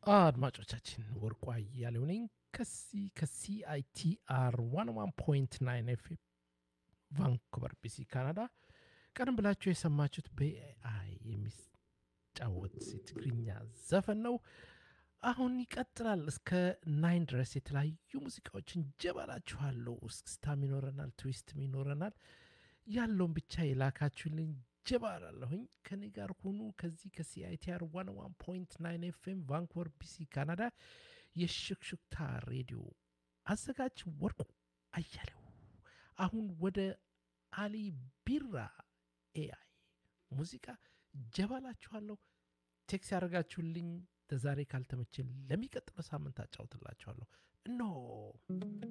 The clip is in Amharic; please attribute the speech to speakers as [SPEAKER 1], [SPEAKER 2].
[SPEAKER 1] አድማጮቻችን ወርቁ አያሌው ነኝ ከዚህ ከሲአይቲአር ዋን ዋን ፖይንት ናይን ኤፍ ቫንኩቨር ቢሲ ካናዳ ቀደም ብላችሁ የሰማችሁት በኤአይ የሚጫወት የትግርኛ ዘፈን ነው አሁን ይቀጥላል እስከ ናይን ድረስ የተለያዩ ሙዚቃዎችን ጀባላችኋለሁ እስክስታም ይኖረናል ትዊስትም ይኖረናል ያለውን ብቻ የላካችሁልኝ ጀባላለሁኝ ከኔ ጋር ሁኑ ከዚህ ከሲአይቲአር ዋን ዋን ፖይንት ናይን ኤፍኤም ቫንኩቨር ቢሲ ካናዳ የሽክሽክታ ሬዲዮ አዘጋጅ ወርቁ አያሌው አሁን ወደ አሊ ቢራ ኤአይ ሙዚቃ ጀባላችኋለሁ ቴክስ ያደረጋችሁልኝ ለዛሬ ካልተመችን ለሚቀጥለው ሳምንት አጫውትላችኋለሁ እነሆ